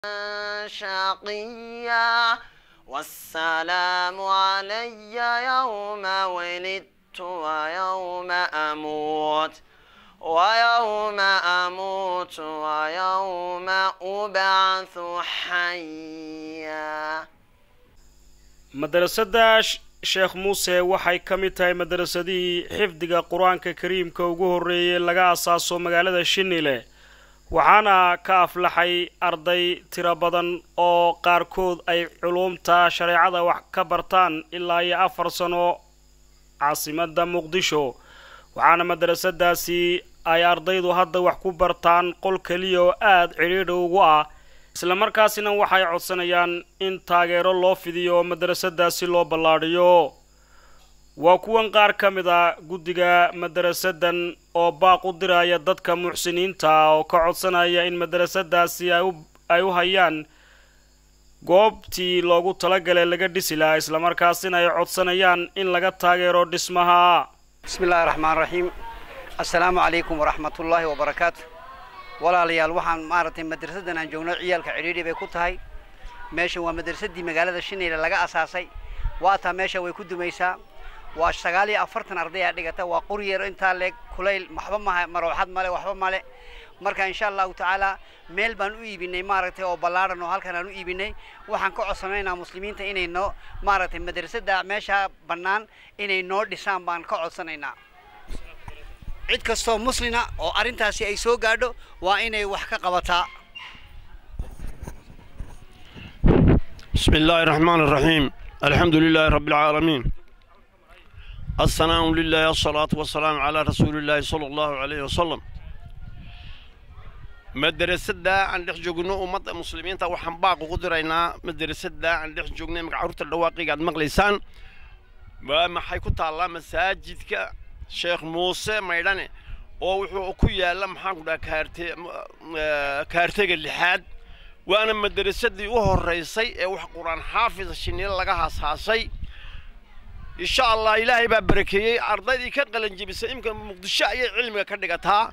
شقيا والسلام علي يوم ولدت ويوم أموت ويوم أموت ويوم أبعث حيا madrasadda sheekh muuse waxay ka mid tahay madrasadihii xifdiga qur-aanka kariimka ugu horreeyey laga asaaso magaalada shinile waxaana ka aflaxay arday tiro badan oo qaarkood ay culuumta shareecada wax ka bartaan ilaa iyo afar sano caasimadda muqdisho waxaana madrasadaasi ay ardaydu hadda wax ku bartaan qol keliya oo aada cidhiidha ugu ah islamarkaasina waxay codsanayaan in taageero loo fidiyo oo madrasadaasi loo ballaadhiyo waa kuwan qaar ka mid a guddiga madarasadan oo baaq u diraya dadka muxsiniinta oo ka codsanaya in madrasadaasi ay u hayaan goobtii loogu talagalay laga dhisi lahaa islamarkaasina ay codsanayaan in laga taageero dhismaha bismi illaahi raxmaan raxiim assalaamu calaykum waraxmatullaahi wabarakaatu walaalayaal waxaan maaragtay madrasadan aan joogno ciyaalka cidhiidhi bay ku tahay meeshan waa madrasadii magaalada shineyle laga asaasay waataa meesha way ku dumaysaa waa sagaal iyo afartan arday aa dhigata waa qoryar intaa leeg kulayl waxba maha marooxad male waxba male marka insha allahu tacaala meel baan u iibinay maaragtay oo ballaadhan oo halkan aan u iibinay waxaan ka codsanaynaa muslimiinta inay noo maaragtay madrasada meesha bannaan inay noo dhisaan baan ka codsanaynaa cid kastoo muslina oo arrintaasi ay soo gaadho waa inay wax ka qabataa بسم الله الرحمن الرحيم الحمد لله رب العالمين الثناء لله الصلاة والسلام على رسول الله صلى الله عليه وسلم madrasada aan dhex joogno ummadda muslimiinta waxaan baaq ugu diraynaa madrasada aan dhex joognay magacaruurta dhawaaqiga aad maqlaysaan waa maxay ku taallaa masaajidka sheekh muuse maydhane oo wuxuu ku yaalla maxaan ku dhaha kaarte kaartega lixaad waana madrasadii u horeysay ee wax qur-aan xaafida shinile laga haasaasay insha allah ilaahay baa barakeeyey ardaydii ka qalan jebisay imika muqdisho ayay cilmiga ka dhigataa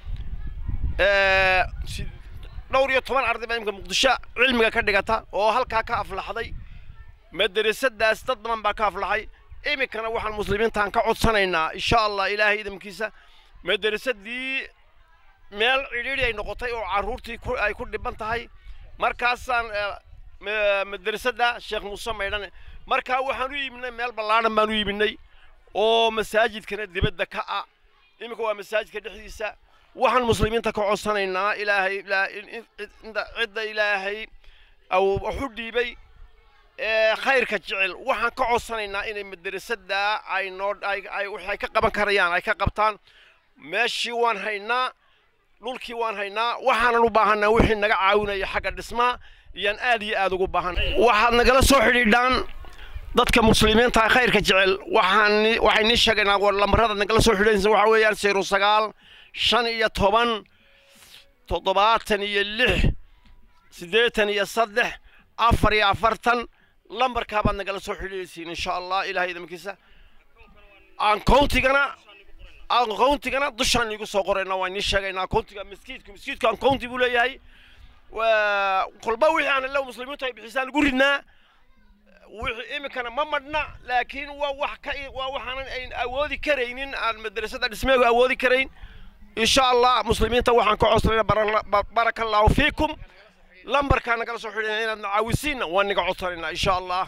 dhowr iyo toban arday baa imika muqdisho cilmiga ka dhigata oo halkaa ka aflaxday madrasadaas dad badan baa ka aflaxay iminkana waxaan muslimiintaan ka codsanaynaa insha allah ilaahay idamkiisa madrasadii meel cidhiidhi ay noqotay oo carruurtii ay ku dhiban tahay markaasaan madrasada sheekh muuse maydhane markaa waxaan u iibinay meel ballaadhan baan u iibinay oo masaajidkana dibadda ka ah iminka waa masaajidka dhexdiisa waxaan muslimiinta ka codsanaynaa ilaahay cidda ilaahay waxu dhiibay khayrka jecel waxaan ka codsanaynaa inay madrasada ay noo ay waxay ka qaban karayaan ay ka qabtaan meeshii waan haynaa dhulkii waan haynaa waxaanan u baahanaa wixii naga caawinaya xagga dhismaha iyaan aad iyo aad ugu baahan waxaad nagala soo xidhiidhaan dadka muslimiinta khayrka jecel waxaan waxay nii sheegaynaa lambarada nagala soo xidhiidhanaysa waxaa weeyaan zero sagaal shan iyo toban toddobaatan iyo lix siddeetan iyo saddex afar iyo afartan lambarkaabaad nagala soo xidhiidhaysiin insha allah ilahay idamkiisa ankountigana ankountigana dushaan iigu soo qoraynaa waan nii sheegaynaa ankountiga miskiidku miskiidku ankounti buu leeyahay kolba wixii aan illa muslimiintu ay bixisaan ugu ridnaa wixii iminkana ma madhna laakiin waa wax ka waa waxaanan ayn awoodi karaynin aan madrasada dhismeegu awoodi karayn insha allah muslimiinta waxaan ka codsanaynaa baraka allahu fiikum lambarkaa nagala soo xidhina inaad nacaawisiinna waan niga codsanaynaa insha allah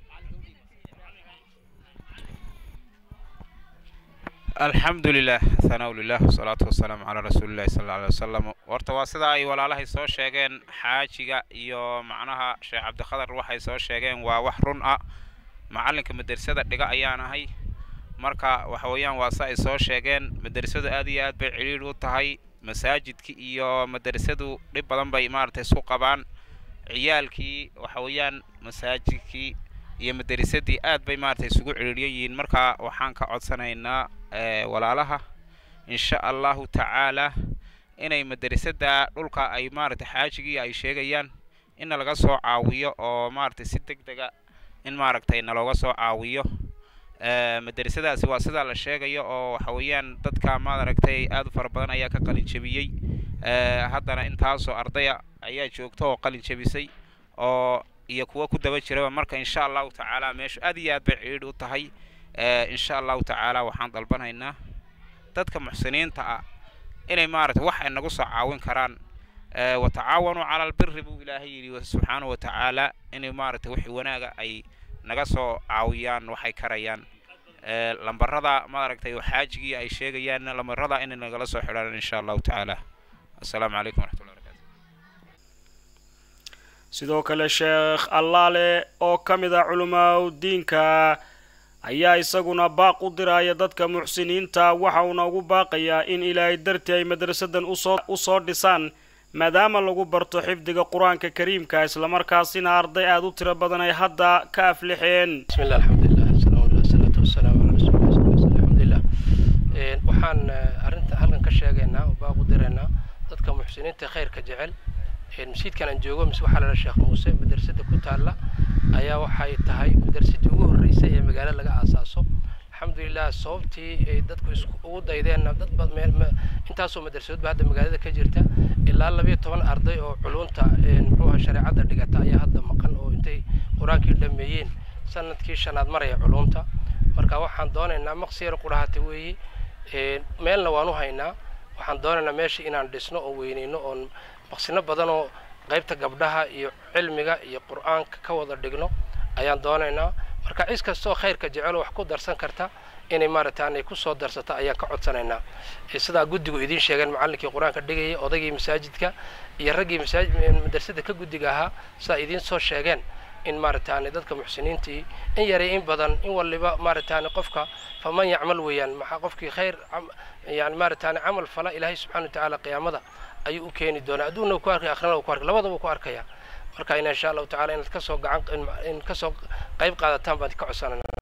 alxamdu lilah thanaa lilah wasalaatu wasalaamu calaa rasuulillahi sal alla alay wasalam horta waa sida ay walaalahay soo sheegeen xaajiga iyo macnaha sheekh cabdikhadar waxay soo sheegeen waa wax run ah macallinka madrasada dhiga ayaan ahay marka waxa weeyaan waa se ay soo sheegeen madrasadu aad iyo aad bay cidhiidh u tahay masaajidkii iyo madrasadu dhib badan bay maaragtay isku qabaan ciyaalkii waxa weeyaan masaajidkii iyo madrasadii aad bay maaragtay isugu cidhiidhyan yihiin marka waxaan ka codsanaynaa walaalaha insha allahu tacaala inay madrasada dhulka ay maaragtay xaajigii ay sheegayaan inna laga soo caawiyo oo maaragtay si deg dega in maaragtay nalooga soo caawiyo madrasadaasi waa sidaa la sheegayo oo waxa weeyaan dadka maaragtay aad u fara badan ayaa ka qalin jebiyey haddana intaasoo ardaya ayaa joogta oo qalin jebisay oo iyo kuwa ku daba jiraba marka insha allahu tacaala meeshu aad iyo aad bay cidhiidh u tahay insha allahu tacaala waxaan dalbanaynaa dadka muxsiniinta ah inay maaragtay wax ay nagu soo caawin karaan watacaawanuu cala albiri buu ilaahay yidhi subxaanahu watacaala inay maaragtay wixii wanaaga ay naga soo caawiyaan waxay karayaan lambarada maaragtay xaajigii ay sheegayaan lambarada inay nagala soo xidhaan insha allahu tacaala assalaamu calaykum waraxmatullahi sidoo kale sheekh allaale oo ka mid ah culimaa diinka ayaa isaguna baaq u diraya dadka muxsiniinta waxa uuna ugu baaqayaa in ilaahay dartii ay madrasadan usoo usoo dhisaan maadaama lagu barto xifdiga qur-aanka kariimka islamarkaasina arday aada u tiro badan ay hadda ka aflixeen بسم الله الحمد لله السلام على الصلاة والسلام على رسول الله صلى الله عليه وسلم الحمد لله Een, waxaan eh, arrinta halkan ka sheegaynaa oo baaq u diraynaa dadka muxsiniinta khayrka jecel Een, masjidkan aan joogo mise waxaa lala sheekh muuse madrasada ku taalla ayaa waxay tahay madrasadii ugu horreysay ee magaalo laga aasaaso alxamdulilah sababtii ay dadku isku ugu daydeenna dad bad meel ma- intaasoo madrasadoodba hadda magaalada ka jirta ilaa labiyo toban arday oo culunta een, muxuu ahaa shareecadda dhigata ayaa hadda maqan oo intay qur-aankii dhameeyeen sanadkii shanaad maraya culunta marka waxaan doonaynaa maqsiyar qudhahata weeye Een, meelna waan u haynaa waxaan doonaynaa meesha inaan dhisno oo weyneyno oon maqsino badan oo qaybta gabdhaha iyo cilmiga iyo qur-aanka ka wada dhigno ayaan doonaynaa marka cis kastoo khayrka jecel oo wax ku darsan karta inay maaragta aanay ku soo darsato ayaan ka codsanaynaa Ee, sidaa guddigu idiin sheegeen macallinkii qur-aanka dhigayay odaygii masaajidka iyo raggii masaajid madrasada ka guddiga ahaa sidaa idiin soo sheegeen in maaragtaani dadka muxsiniintii in yaray in badan in waliba maaragtaani qofka faman yacmal weeyaan maxaa qofkii khayr cam- yani maaragtaani camal fala ilaahay subxaana watacaala qiyaamada ayuu u keeni doonaa adduunna ku arkay akhrina ku arkay labadaba ku arkaya marka in insha allahu tacaala inaad kasoo gacan in kasoo qayb qaadataan baan ka codsanayna